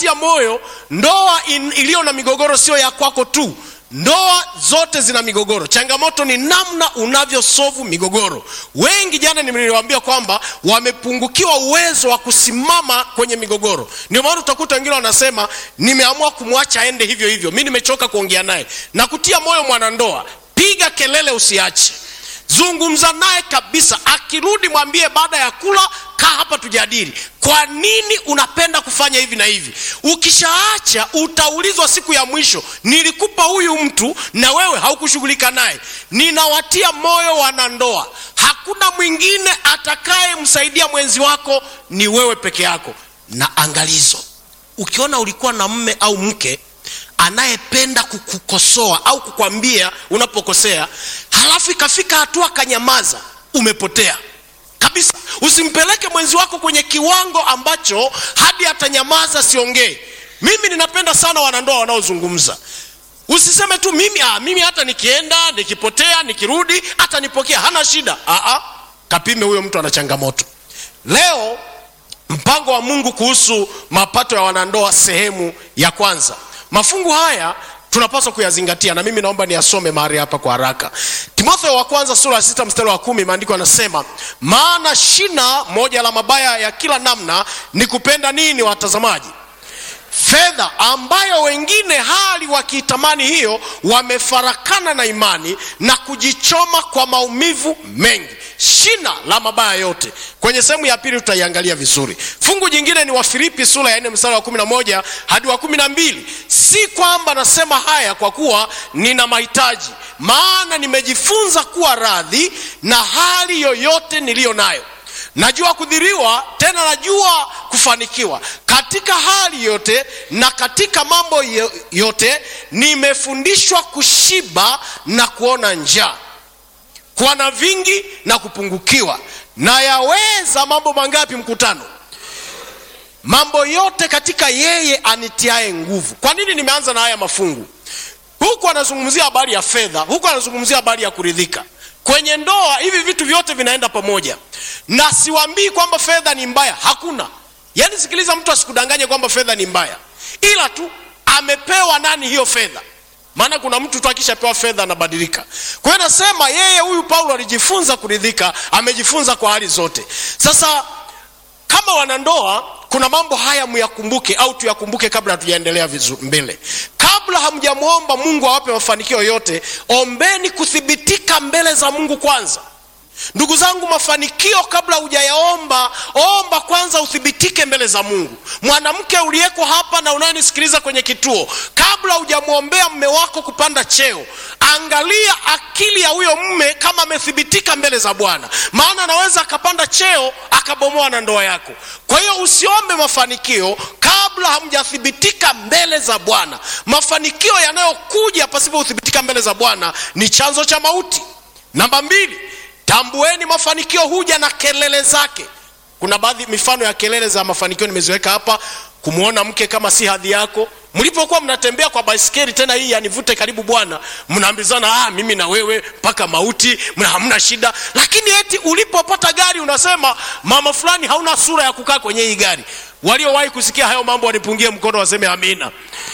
nawatia moyo ndoa in- iliyo na migogoro sio ya kwako tu ndoa zote zina migogoro changamoto ni namna unavyosovu migogoro wengi jana niliwaambia kwamba wamepungukiwa uwezo wa kusimama kwenye migogoro ndio maana utakuta wengine wanasema nimeamua kumwacha aende hivyo hivyo mi nimechoka kuongea naye na kutia moyo mwanandoa piga kelele usiache zungumza naye kabisa akirudi mwambie baada ya kula kaa hapa tujadili kwa nini unapenda kufanya hivi na hivi ukishaacha utaulizwa siku ya mwisho nilikupa huyu mtu na wewe haukushughulika naye ninawatia moyo wanandoa hakuna mwingine atakayemsaidia mwenzi wako ni wewe peke yako na angalizo ukiona ulikuwa na mme au mke anayependa kukukosoa au kukwambia unapokosea halafu ikafika hatua kanyamaza umepotea kabisa usimpeleke mwenzi wako kwenye kiwango ambacho hadi atanyamaza siongee mimi ninapenda sana wanandoa wanaozungumza usiseme tu mimi ah, mimi hata nikienda nikipotea nikirudi hata nipokea hana shida ah, ah, kapime huyo mtu ana changamoto leo mpango wa mungu kuhusu mapato ya wanandoa sehemu ya kwanza mafungu haya tunapaswa kuyazingatia na mimi naomba niyasome mahali hapa kwa haraka timotheo wa kwanza sura ya sita mstari wa kumi maandiko yanasema maana shina moja la mabaya ya kila namna ni kupenda nini watazamaji fedha ambayo wengine hali wakiitamani hiyo wamefarakana na imani na kujichoma kwa maumivu mengi shina la mabaya yote kwenye sehemu ya pili tutaiangalia vizuri fungu jingine ni wafilipi sura ya nne mstari wa kumi na moja hadi wa kumi na mbili si kwamba nasema haya kwa kuwa nina mahitaji maana nimejifunza kuwa radhi na hali yoyote niliyo nayo najua kudhiriwa tena najua kufanikiwa katika hali yote na katika mambo yo- yote nimefundishwa kushiba na kuona njaa kuwa na vingi na kupungukiwa na yaweza mambo mangapi mkutano mambo yote katika yeye anitiaye nguvu kwa nini nimeanza na haya mafungu huku anazungumzia habari ya fedha huku anazungumzia habari ya kuridhika kwenye ndoa hivi vitu vyote vinaenda pamoja na siwambii kwamba fedha ni mbaya hakuna yaani sikiliza mtu asikudanganye kwamba fedha ni mbaya ila tu amepewa nani hiyo fedha maana kuna mtu tu akishapewa fedha anabadilika kwa hiyo nasema yeye huyu paulo alijifunza kuridhika amejifunza kwa hali zote sasa kama wanandoa kuna mambo haya myakumbuke au tuyakumbuke kabla hatujaendelea vizu- mbele kabla hamjamwomba mungu awape mafanikio yote ombeni kuthibitika mbele za mungu kwanza ndugu zangu mafanikio kabla hujayaomba omba kwanza uthibitike mbele za mungu mwanamke uliyeko hapa na unayenisikiliza kwenye kituo kabla hujamwombea mme wako kupanda cheo angalia akili ya huyo mme kama amethibitika mbele za bwana maana anaweza akapanda cheo akabomoa na ndoa yako kwa hiyo usiombe mafanikio kabla hamjathibitika mbele za bwana mafanikio yanayokuja pasipothibitika mbele za bwana ni chanzo cha mauti namba mbili tambueni mafanikio huja na kelele zake kuna baadhi mifano ya kelele za mafanikio nimeziweka hapa kumwona mke kama si hadhi yako mlipokuwa mnatembea kwa baiskeli tena hii yanivute karibu bwana mnaambizana ah, mimi na wewe mpaka mauti mna hamna shida lakini eti ulipopata gari unasema mama fulani hauna sura ya kukaa kwenye hii gari waliowahi kusikia hayo mambo wanipungie mkono waseme amina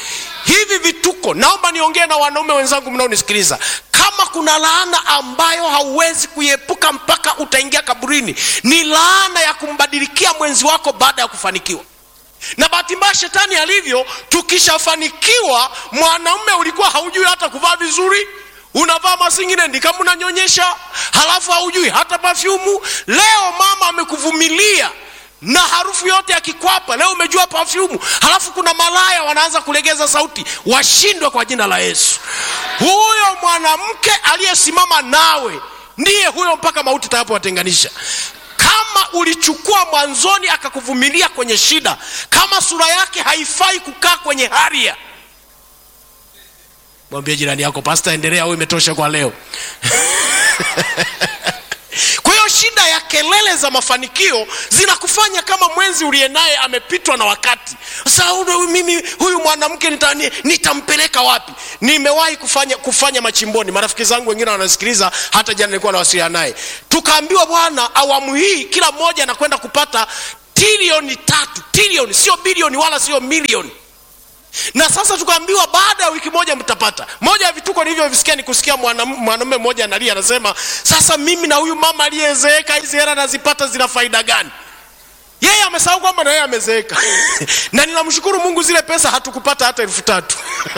hivi vituko naomba niongee na wanaume wenzangu mnaonisikiliza kama kuna laana ambayo hauwezi kuiepuka mpaka utaingia kaburini ni laana ya kumbadilikia mwenzi wako baada ya kufanikiwa na bahati mbaya shetani alivyo tukishafanikiwa mwanaume ulikuwa haujui hata kuvaa vizuri unavaa masinginendi kama unanyonyesha halafu haujui hata pafyumu leo mama amekuvumilia na harufu yote ya kikwapa leo umejua pafyumu halafu kuna malaya wanaanza kulegeza sauti washindwe kwa jina la yesu huyo mwanamke aliyesimama nawe ndiye huyo mpaka mauti itakapowatenganisha kama ulichukua mwanzoni akakuvumilia kwenye shida kama sura yake haifai kukaa kwenye haria mwambie jirani yako pasta endelea au imetosha kwa leo kwa hiyo shida ya kelele za mafanikio zinakufanya kama mwenzi uliye naye amepitwa na wakati sasa huyu- mimi huyu mwanamke nita- ni- nitampeleka wapi nimewahi kufanya, kufanya machimboni marafiki zangu wengine wanasikiliza hata jana nilikuwa nawasiliana naye tukaambiwa bwana awamu hii kila mmoja anakwenda kupata trilioni tatu trilioni sio bilioni wala sio milioni na sasa tukaambiwa baada ya wiki moja mtapata moja ya vituko nilivyovisikia ni kusikia mwanam- mwanamume mmoja analia anasema sasa mimi na huyu mama aliyezeeka hizi hela nazipata zina faida gani yeye amesahau kwamba na yeye amezeeka na ninamshukuru mungu zile pesa hatukupata hata elfu tatu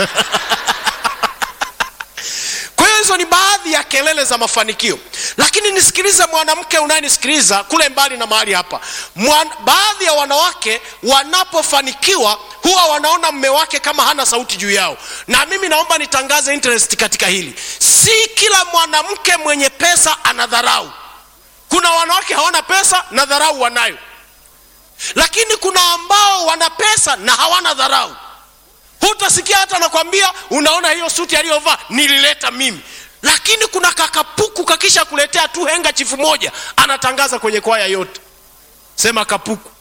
kwa hiyo hizo ni baadhi ya kelele za mafanikio lakini nisikilize mwanamke unayenisikiliza kule mbali na mahali hapa Mwan, baadhi ya wanawake wanapofanikiwa huwa wanaona mme wake kama hana sauti juu yao na mimi naomba nitangaze interest katika hili si kila mwanamke mwenye pesa anadharau kuna wanawake hawana pesa na dharau wanayo lakini kuna ambao wana pesa na hawana dharau hutasikia hata nakwambia unaona hiyo suti aliyovaa nilileta mimi lakini kuna kakapuku kakisha kuletea tu henga chifu moja anatangaza kwenye kwaya yote sema kapuku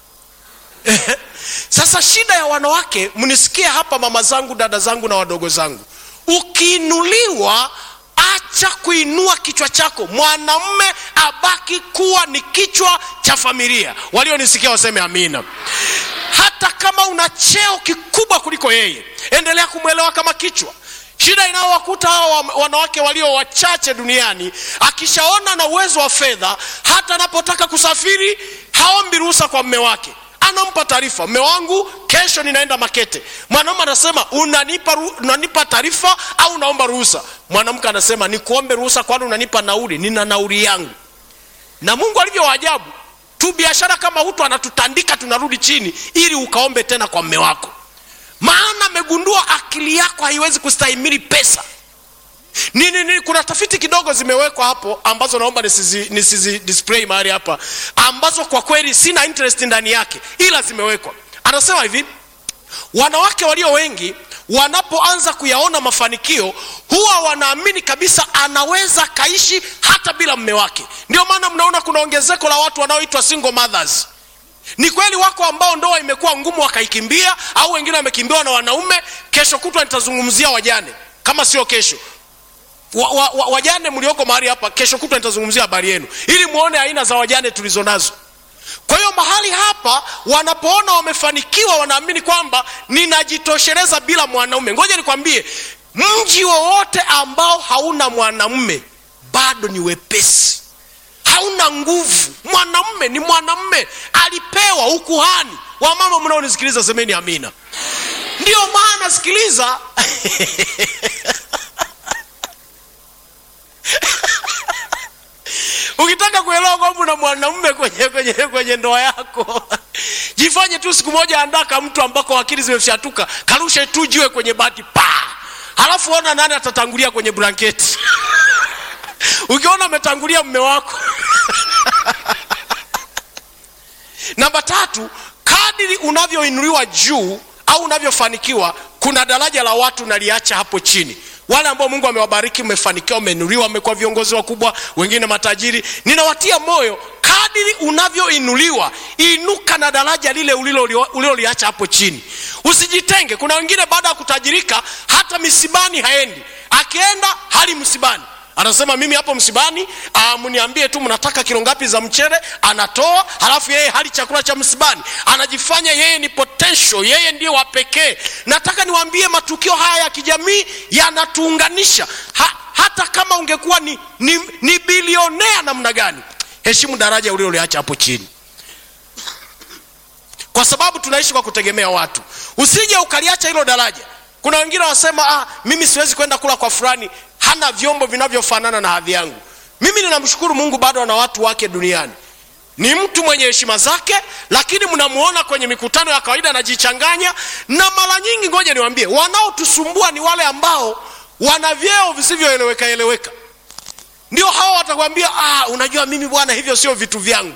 sasa shida ya wanawake mnisikie hapa mama zangu dada zangu na wadogo zangu ukiinuliwa acha kuinua kichwa chako mwanamme abaki kuwa ni kichwa cha familia walionisikia waseme amina hata kama una cheo kikubwa kuliko yeye endelea kumwelewa kama kichwa shida inayowakuta hawa wanawake walio wachache duniani akishaona na uwezo wa fedha hata anapotaka kusafiri haombi ruhusa kwa mme wake anampa taarifa mme wangu kesho ninaenda makete mwanaume anasema unanipa, ru- unanipa taarifa au unaomba ruhusa mwanamke anasema nikuombe ruhusa kwani unanipa nauli nina nauli yangu na mungu alivyo waajabu tu biashara kama hutu anatutandika tunarudi chini ili ukaombe tena kwa mme wako maana amegundua akili yako haiwezi kustahimili pesa nini nini kuna tafiti kidogo zimewekwa hapo ambazo naomba nisizi, nisizi display mahali hapa ambazo kwa kweli sina interest ndani yake ila zimewekwa anasema hivi wanawake walio wengi wanapoanza kuyaona mafanikio huwa wanaamini kabisa anaweza kaishi hata bila mme wake ndio maana mnaona kuna ongezeko la watu wanaoitwa single mothers ni kweli wako ambao ndoa imekuwa ngumu wakaikimbia au wengine wamekimbiwa na wanaume kesho kutwa nitazungumzia wajane kama sio kesho wa, wa, wa, wajane mlioko mahali hapa kesho kutwa nitazungumzia habari yenu ili muone aina za wajane tulizo nazo kwa hiyo mahali hapa wanapoona wamefanikiwa wanaamini kwamba ninajitosheleza bila mwanaume ngoja nikwambie mji wowote ambao hauna mwanamume bado ni wepesi hauna nguvu mwanamume ni mwanamume alipewa ukuhani wamama mnaonisikiliza semeni amina ndio maana sikiliza ukitaka kuelewa kwamba una mwanamume kwenye, kwenye, kwenye ndoa yako jifanye tu siku moja andaka mtu ambako akili zimefyatuka karushe tu jiwe kwenye bati pa halafu ona nani atatangulia kwenye blanketi ukiona ametangulia mme wako namba tatu kadiri unavyoinuliwa juu au unavyofanikiwa kuna daraja la watu naliacha hapo chini wale ambao mungu amewabariki mmefanikiwa umeinuliwa mmekuwa viongozi wakubwa wengine matajiri ninawatia moyo kadiri unavyoinuliwa inuka na daraja lile uliloliacha ulilo hapo chini usijitenge kuna wengine baada ya kutajirika hata misibani haendi akienda hali msibani anasema mimi hapo msibani uh, mniambie tu mnataka kilo ngapi za mchele anatoa halafu yeye hali chakula cha msibani anajifanya yeye ni potential yeye ndiye wa pekee nataka niwaambie matukio haya ya kijamii yanatuunganisha ha, hata kama ungekuwa ni, ni, ni bilionea namna gani heshimu daraja ulioliacha hapo chini kwa sababu tunaishi kwa kutegemea watu usije ukaliacha hilo daraja kuna wengine wasema ah, mimi siwezi kwenda kula kwa fulani hana vyombo vinavyofanana na hadhi yangu mimi ninamshukuru mungu bado ana watu wake duniani ni mtu mwenye heshima zake lakini mnamuona kwenye mikutano ya kawaida anajichanganya na mara nyingi ngoja niwambie wanaotusumbua ni wale ambao wana vyeo visivyoeleweka eleweka ndio hawa watakwambia ah, unajua mimi bwana hivyo sio vitu vyangu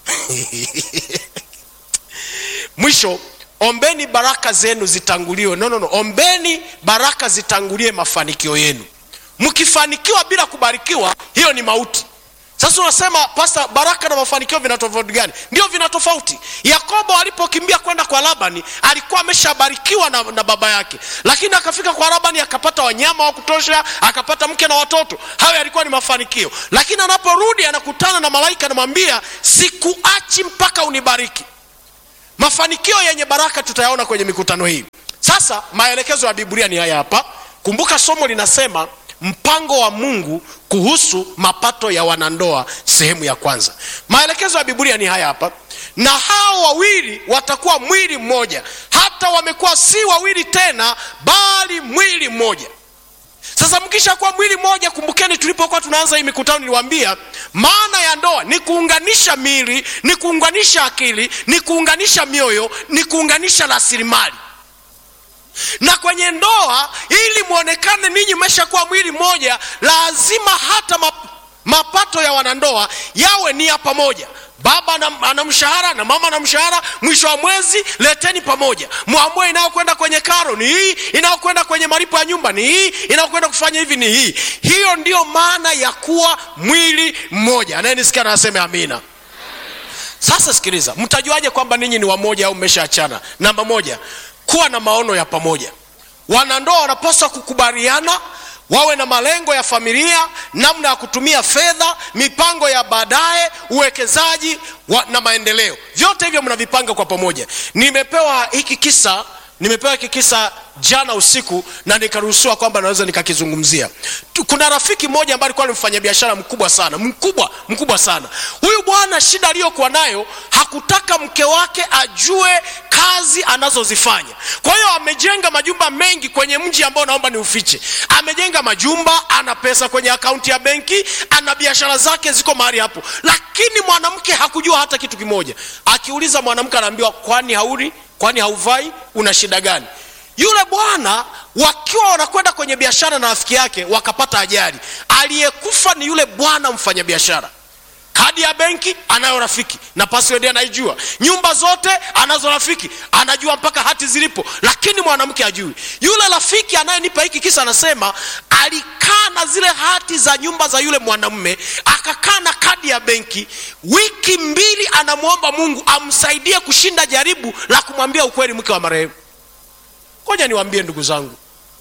mwisho ombeni baraka zenu zitanguliwe no, no, no. ombeni baraka zitangulie mafanikio yenu mkifanikiwa bila kubarikiwa hiyo ni mauti sasa unasema pasta baraka na mafanikio vina tofauti gani ndio vina tofauti yakobo alipokimbia kwenda kwa labani alikuwa ameshabarikiwa na, na baba yake lakini akafika kwa labani akapata wanyama wa kutosha akapata mke na watoto hayo yalikuwa ni mafanikio lakini anaporudi anakutana na malaika anamwambia sikuachi mpaka unibariki mafanikio yenye baraka tutayaona kwenye mikutano hii sasa maelekezo ya biblia ni haya hapa kumbuka somo linasema mpango wa mungu kuhusu mapato ya wanandoa sehemu ya kwanza maelekezo ya biblia ni haya hapa na hao wawili watakuwa mwili mmoja hata wamekuwa si wawili tena bali mwili mmoja sasa mkisha kuwa mwili mmoja kumbukeni tulipokuwa tunaanza hii mikutano niliwaambia maana ya ndoa ni kuunganisha miili ni kuunganisha akili ni kuunganisha mioyo ni kuunganisha rasilimali na kwenye ndoa ili mwonekane ninyi mmeshakuwa mwili mmoja lazima hata map, mapato ya wanandoa yawe ni ya pamoja baba ana, ana mshahara na mama ana mshahara mwisho wa mwezi leteni pamoja mwamue inayokwenda kwenye karo ni hii inayokwenda kwenye malipo ya nyumba ni hii inayokwenda kufanya hivi ni hii hiyo ndiyo maana ya kuwa mwili mmoja anayenisikia na aseme amina sasa sikiliza mtajuaje kwamba ninyi ni wamoja au mmeshaachana namba moja kuwa na maono ya pamoja wanandoa wanapaswa kukubaliana wawe na malengo ya familia namna ya kutumia fedha mipango ya baadaye uwekezaji wa, na maendeleo vyote hivyo mnavipanga kwa pamoja nimepewa hiki kisa nimepewa hiki kisa jana usiku na nikaruhusiwa kwamba naweza nikakizungumzia Tu- kuna rafiki mmoja ambaye alikuwa ni mfanyabiashara mkubwa sana mkubwa mkubwa sana huyu bwana shida aliyokuwa nayo hakutaka mke wake ajue kazi anazozifanya kwa hiyo amejenga majumba mengi kwenye mji ambao naomba ni ufiche amejenga majumba ana pesa kwenye akaunti ya benki ana biashara zake ziko mahali hapo lakini mwanamke hakujua hata kitu kimoja akiuliza mwanamke anaambiwa kwani hauri kwani hauvai una shida gani yule bwana wakiwa wanakwenda kwenye biashara na rafiki yake wakapata ajali aliyekufa ni yule bwana mfanyabiashara kadi ya benki anayo rafiki na password anaijua nyumba zote anazo rafiki anajua mpaka hati zilipo lakini mwanamke ajui yule rafiki anayenipa hiki kisa anasema alikaa na zile hati za nyumba za yule mwanamume akakaa na kadi ya benki wiki mbili anamwomba mungu amsaidie kushinda jaribu la kumwambia ukweli mke wa marehemu ngoja niwaambie ndugu zangu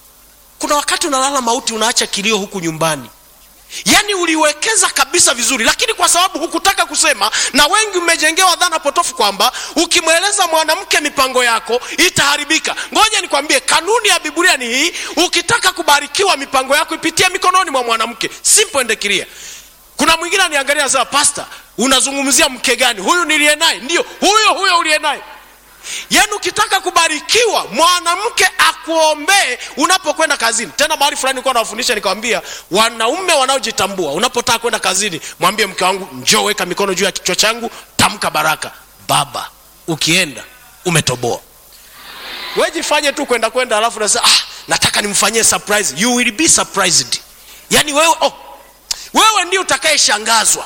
kuna wakati unalala mauti unaacha kilio huku nyumbani yaani uliwekeza kabisa vizuri lakini kwa sababu hukutaka kusema na wengi mmejengewa dhana potofu kwamba ukimweleza mwanamke mipango yako itaharibika ngoja nikwambie kanuni ya biblia ni hii ukitaka kubarikiwa mipango yako ipitie mikononi mwa mwanamke simple and clear kuna mwingine aniangalia anasema pasta unazungumzia mke gani huyu niliye naye ndio huyo huyo uliye naye yaani ukitaka kubarikiwa mwanamke akuombee unapokwenda kazini tena mahali fulani nilikuwa nawafundisha nikawambia wanaume wanaojitambua unapotaka kwenda kazini mwambie mke wangu njoo weka mikono juu ya kichwa changu tamka baraka baba ukienda umetoboa wejifanye tu kwenda kwenda alafu nasema ah, nataka nimfanyie surprise you will be surprised yaani wewe oh, wewe ndio utakayeshangazwa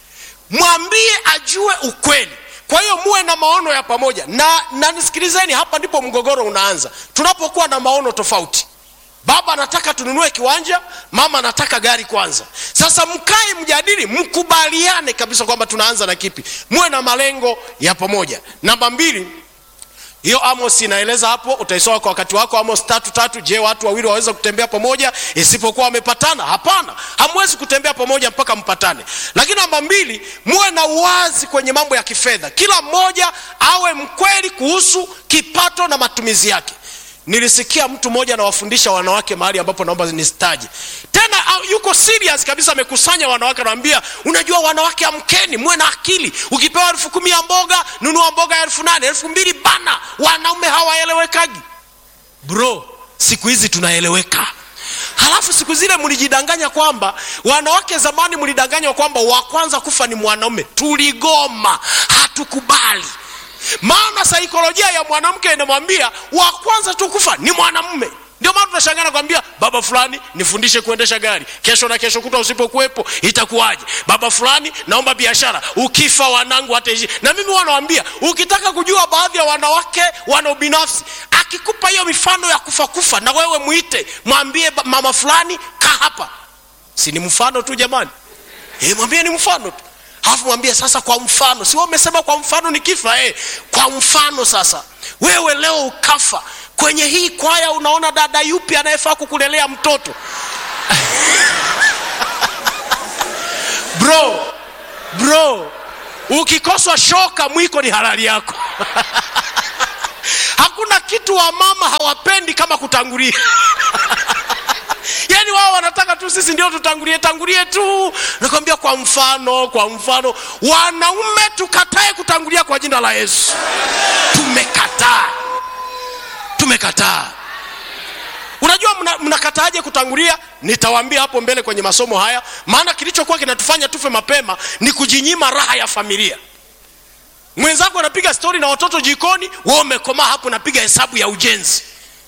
mwambie ajue ukweli kwa hiyo muwe na maono ya pamoja na, na nisikilizeni hapa ndipo mgogoro unaanza tunapokuwa na maono tofauti baba anataka tununue kiwanja mama anataka gari kwanza sasa mkae mjadili mkubaliane kabisa kwamba tunaanza na kipi muwe na malengo ya pamoja namba mbili hiyo amos inaeleza hapo utaisoma kwa wakati wako amos tatu tatu je watu wawili waweza kutembea pamoja isipokuwa wamepatana hapana hamwezi kutembea pamoja mpaka mpatane lakini namba mbili muwe na uwazi kwenye mambo ya kifedha kila mmoja awe mkweli kuhusu kipato na matumizi yake nilisikia mtu mmoja anawafundisha wanawake mahali ambapo naomba nistaji tena uh, yuko serious kabisa amekusanya wanawake anawambia unajua wanawake amkeni muwe na akili ukipewa elfu kumi ya mboga nunua mboga ya elfu nane elfu mbili bana wanaume hawaelewekagi bro siku hizi tunaeleweka halafu siku zile mlijidanganya kwamba wanawake zamani mlidanganywa kwamba wa kwanza kufa ni mwanaume tuligoma hatukubali maana saikolojia ya mwanamke inamwambia wa kwanza tu kufa ni mwanamume ndio maana tunashangaa nakwambia baba fulani nifundishe kuendesha gari kesho na kesho kuta usipokuwepo itakuwaje baba fulani naomba biashara ukifa wanangu hataishi na mimi wanawambia ukitaka kujua baadhi ya wanawake wana ubinafsi akikupa hiyo mifano ya kufa kufa na wewe mwite mwambie ba- mama fulani ka hapa si ni mfano tu jamani e, mwambie ni mfano tu alafu mwambie sasa kwa mfano si wewe umesema kwa mfano ni kifa eh, kwa mfano sasa wewe leo ukafa kwenye hii kwaya unaona dada yupi anayefaa kukulelea mtoto bro bro ukikoswa shoka mwiko ni halali yako hakuna kitu wamama hawapendi kama kutangulia yaani wao wanataka tu sisi ndio tutangulie tangulie tu nakwambia kwa mfano kwa mfano wanaume tukatae kutangulia kwa jina la yesu tumekataa tumekataa unajua mnakataaje mna kutangulia nitawaambia hapo mbele kwenye masomo haya maana kilichokuwa kinatufanya tufe mapema ni kujinyima raha ya familia mwenzako anapiga stori na watoto jikoni we umekomaa hapo napiga hesabu ya ujenzi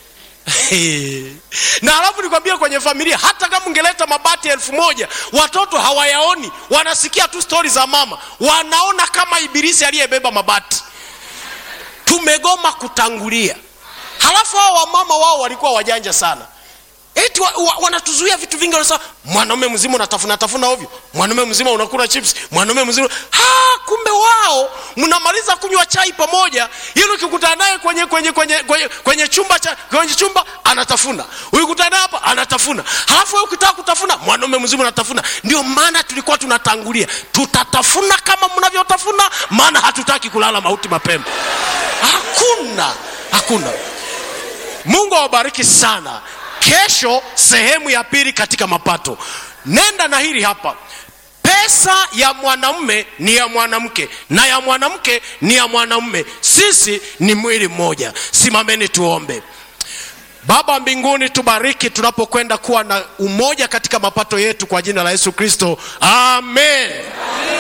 na alafu nikwambia kwenye familia hata kama ungeleta mabati elfu moja watoto hawayaoni wanasikia tu stori za mama wanaona kama ibilisi aliyebeba mabati tumegoma kutangulia halafu hao wamama wao walikuwa wajanja sana eti wa, wa, wanatuzuia vitu vingi wanasema mwanaume mzima unatafuna tafuna ovyo mwanaume mzima unakula chips mwanaume mzima ha, kumbe wao mnamaliza kunywa chai pamoja ili ukikutana naye kwenye kwenye kwenye kwenye, kwenye chumba cha kwenye chumba anatafuna ukikutana naye hapa anatafuna halafu wewe ukitaka kutafuna mwanaume mzima unatafuna ndio maana tulikuwa tunatangulia tutatafuna kama mnavyotafuna maana hatutaki kulala mauti mapema hakuna hakuna mungu awabariki sana kesho sehemu ya pili katika mapato nenda na hili hapa pesa ya mwanamume ni ya mwanamke na ya mwanamke ni ya mwanamume sisi ni mwili mmoja simameni tuombe baba mbinguni tubariki tunapokwenda kuwa na umoja katika mapato yetu kwa jina la yesu kristo amen, amen.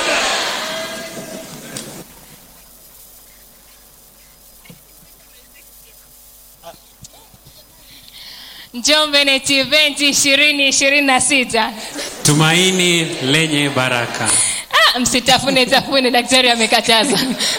Njombe Net Event ishirini ishirini na sita. Tumaini lenye baraka. Ah, msitafune tafune, daktari amekataza.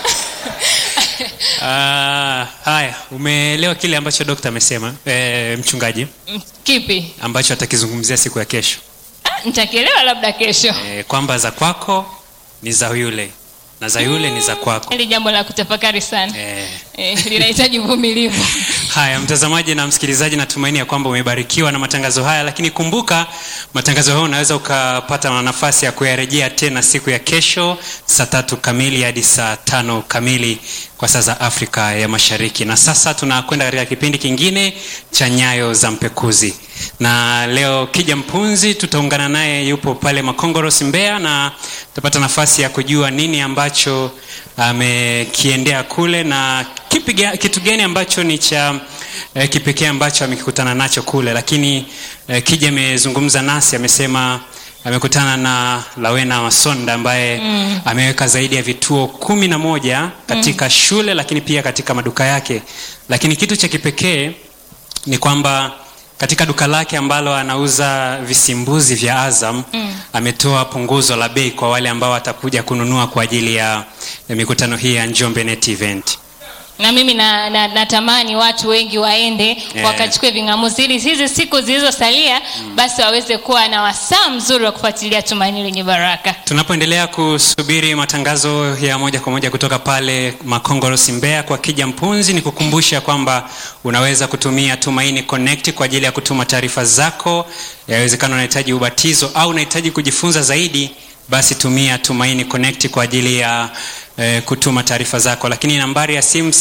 Ah, haya, umeelewa kile ambacho dokta amesema e, mchungaji Kipi? ambacho atakizungumzia siku ya kesho Ah, nitakielewa labda kesho. e, kwamba za kwako ni za yule na za yule ni za kwako. Hili jambo la kutafakari sana E, eh, linahitaji uvumilivu. Haya, mtazamaji na msikilizaji, natumaini ya kwamba umebarikiwa na matangazo haya, lakini kumbuka matangazo haya unaweza ukapata nafasi ya kuyarejea tena siku ya kesho saa tatu kamili hadi saa tano kamili kwa saa za Afrika ya Mashariki. Na sasa tunakwenda katika kipindi kingine cha Nyayo za Mpekuzi, na leo Kija Mpunzi tutaungana naye, yupo pale Makongoros Mbeya, na tutapata nafasi ya kujua nini ambacho amekiendea kule na kipi, kitu gani ambacho ni cha eh, kipekee ambacho amekikutana nacho kule. Lakini eh, Kija amezungumza nasi, amesema amekutana na Lawena Masonda ambaye mm. ameweka zaidi ya vituo kumi na moja katika mm. shule lakini pia katika maduka yake, lakini kitu cha kipekee ni kwamba katika duka lake ambalo anauza visimbuzi vya Azam mm. ametoa punguzo la bei kwa wale ambao watakuja kununua kwa ajili ya, ya mikutano hii ya Njombe Net Event na mimi na, na, natamani watu wengi waende Yeah. wakachukue ving'amuzi ili hizi siku zilizosalia basi waweze kuwa na wasaa mzuri wa kufuatilia tumaini lenye baraka tunapoendelea kusubiri matangazo ya moja kwa moja kutoka pale Makongoros Mbeya kwa Kija Mpunzi, ni kukumbusha kwamba unaweza kutumia Tumaini Connect kwa ajili ya kutuma taarifa zako. Yawezekana unahitaji ubatizo au unahitaji kujifunza zaidi, basi tumia Tumaini Connect kwa ajili ya eh, kutuma taarifa zako, lakini nambari ya simu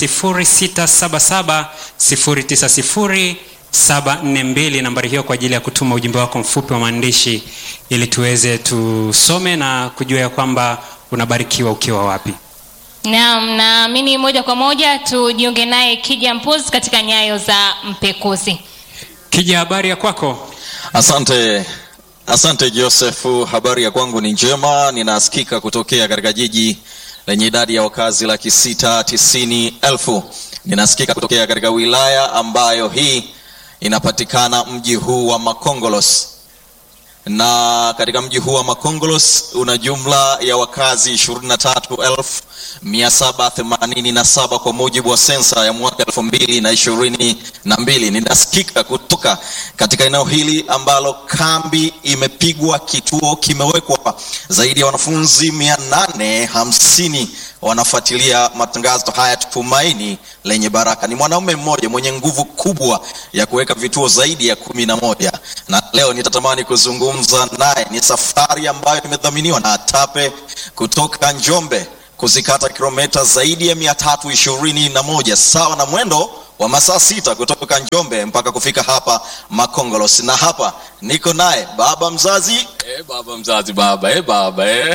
0677 090 742 nambari hiyo kwa ajili ya kutuma ujumbe wako mfupi wa maandishi ili tuweze tusome na kujua ya kwamba unabarikiwa ukiwa wapi naam naamini moja kwa moja tujiunge naye kija mpuzi katika nyayo za mpekuzi kija habari ya kwako Asante, asante Josefu. Habari ya kwangu ni njema, ninasikika kutokea katika jiji lenye idadi ya wakazi laki sita tisini elfu. Ninasikika kutokea katika wilaya ambayo hii inapatikana mji huu wa Makongolos, na katika mji huu wa Makongolos una jumla ya wakazi 23787 kwa mujibu wa sensa ya mwaka 2022. Ninasikika kutoka katika eneo hili ambalo kambi imepigwa, kituo kimewekwa, zaidi ya wanafunzi 850 wanafuatilia matangazo haya Tumaini lenye Baraka. Ni mwanaume mmoja mwenye nguvu kubwa ya kuweka vituo zaidi ya kumi na moja na leo nitatamani kuzungumza naye. Ni safari ambayo imedhaminiwa na TAPE kutoka Njombe kuzikata kilomita zaidi ya mia tatu ishirini na moja sawa na mwendo wa masaa sita kutoka Njombe mpaka kufika hapa Makongolos, na hapa niko naye baba mzazi Eh, baba mzazi baba eh, baba eh.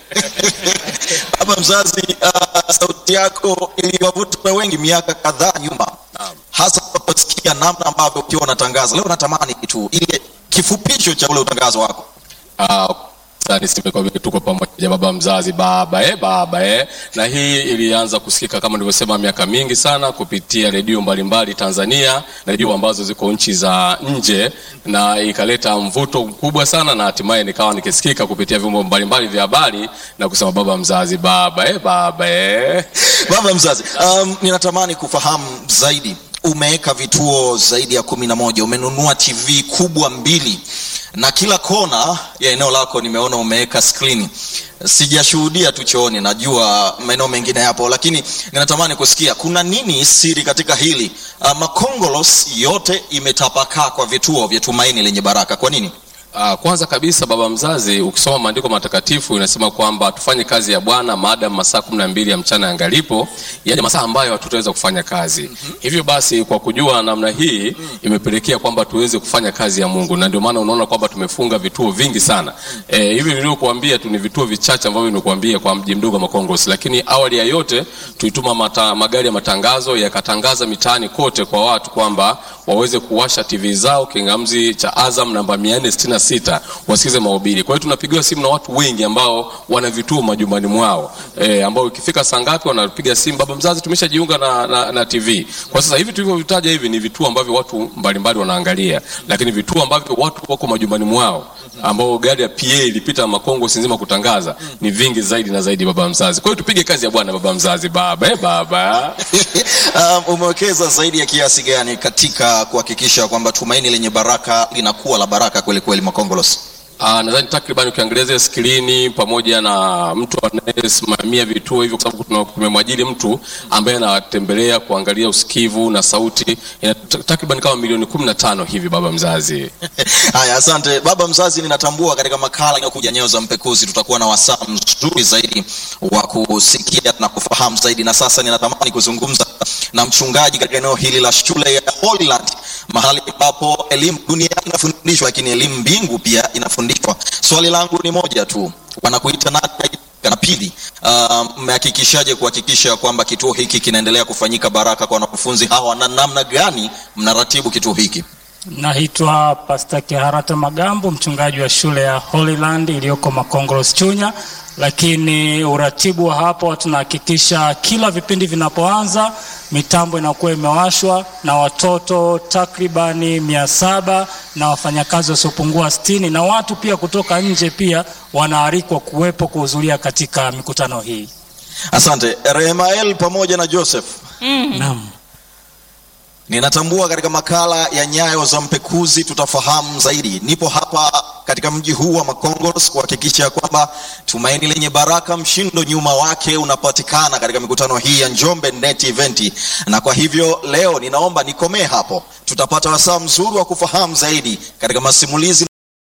baba mzazi. Uh, sauti yako iliwavuta wengi miaka kadhaa nyuma, Naam. hasa unaposikia namna ambavyo ukiwa unatangaza. Leo natamani tu ile kifupisho cha ule utangazo wako. Ah, sasa niseme kwa vile tuko pamoja baba mzazi baba eh, baba eh. Na hii ilianza kusikika kama nilivyosema miaka mingi sana kupitia redio mbalimbali Tanzania na redio ambazo ziko nchi za nje, na ikaleta mvuto mkubwa sana, na hatimaye nikawa nikisikika kupitia vyombo mbalimbali vya habari na kusema baba mzazi baba eh, baba eh. Baba mzazi, um, ninatamani kufahamu zaidi. Umeweka vituo zaidi ya kumi na moja, umenunua TV kubwa mbili, na kila kona ya eneo lako nimeona umeweka skrini. Sijashuhudia tu chooni, najua maeneo mengine yapo, lakini ninatamani kusikia kuna nini siri katika hili. Uh, Makongolos yote imetapakaa kwa vituo vya Tumaini Lenye Baraka. Kwa nini? Ah, kwanza kabisa baba mzazi, ukisoma maandiko matakatifu inasema kwamba tufanye kazi ya Bwana maadamu masaa kumi na mbili ya mchana yangalipo, yaani masaa ambayo hatutaweza kufanya kazi. Hivyo basi, kwa kujua namna hii imepelekea kwamba tuweze kufanya kazi ya Mungu, na ndio maana unaona kwamba tumefunga vituo vingi sana. Eh, hivi nilivyokuambia tu ni vituo vichache ambavyo nimekuambia kwa mji mdogo wa Makongos, lakini awali ya yote tulituma mata, magari ya matangazo yakatangaza mitaani kote kwa watu kwamba waweze kuwasha TV zao kingamzi cha Azam namba 466 wasikize mahubiri. Kwa hiyo tunapigiwa simu na watu wengi ambao wana vituo majumbani mwao e, ambao ikifika saa ngapi wanapiga simu, baba mzazi, tumeshajiunga na, na, na TV. Kwa sasa hivi tulivyovitaja hivi ni vituo ambavyo watu mbalimbali wanaangalia, lakini vituo ambavyo watu wako majumbani mwao ambao gari ya PA ilipita Makongo nzima kutangaza ni vingi zaidi na zaidi, baba mzazi. Kwa hiyo tupige kazi ya Bwana, baba mzazi, baba eh, baba um, umewekeza zaidi ya kiasi gani katika kuhakikisha kwamba tumaini lenye baraka linakuwa la baraka kweli kweli Makongolos? Ah, nadhani takriban ukiangalia zile skrini pamoja na mtu anayesimamia vituo hivyo, kwa sababu tuna- tumemwajiri mtu ambaye anatembelea kuangalia usikivu na sauti, ina ta- takriban kama milioni kumi na tano hivi, baba mzazi. Haya, asante baba mzazi. Ninatambua katika makala inayokuja Nyayo za Mpekuzi tutakuwa na wasaa mzuri zaidi wa kusikia na kufahamu zaidi, na sasa ninatamani kuzungumza na mchungaji katika eneo hili la shule ya Holyland, mahali ambapo elimu dunia inafundishwa, lakini elimu mbingu pia inafundishwa. Swali langu ni moja tu, wanakuita nani? Na pili, uh, mmehakikishaje kuhakikisha kwamba kituo hiki kinaendelea kufanyika baraka kwa wanafunzi hawa, na namna gani mnaratibu kituo hiki? Naitwa Pasta Kiharata Magambo, mchungaji wa shule ya Holyland iliyoko Makongolos Chunya, lakini uratibu wa hapo tunahakikisha kila vipindi vinapoanza mitambo inakuwa imewashwa na watoto takribani mia saba na wafanyakazi wasiopungua sitini na watu pia kutoka nje pia wanaalikwa kuwepo kuhudhuria katika mikutano hii. Asante Rehemael pamoja na Joseph. Naam. Ninatambua katika makala ya Nyayo za Mpekuzi tutafahamu zaidi. Nipo hapa katika mji huu wa Makongos kuhakikisha kwamba tumaini lenye baraka, mshindo nyuma wake unapatikana katika mikutano hii ya Njombe Net Event, na kwa hivyo leo ninaomba nikomee hapo. Tutapata wasaa mzuri wa kufahamu zaidi katika masimulizi